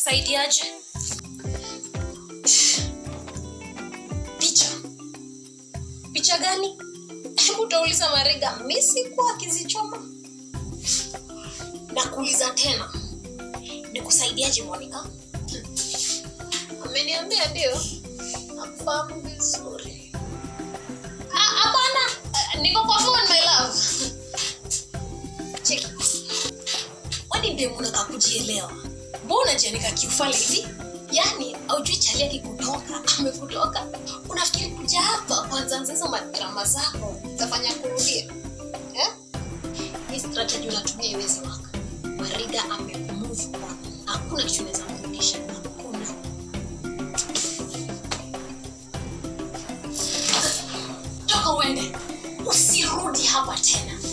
nikusaidiaje picha picha gani hebu utauliza mariga mi sikuwa akizichoma nakuuliza tena nikusaidiaje monica ameniambia ndio nakufahamu vizuri Ah, hapana Ah, niko kwa phone my love cheki wani ndio unataka kujielewa mbona jianika kiufale hivi yaani aujui chali akikutoka amekutoka unafikiri kuja hapa kwanza nzizo madrama zako utafanya kurudia eh? hii strategy unatumia iwezi waka mariga amemove on hakuna kitu inaweza kurudisha hakuna toka uende usirudi hapa tena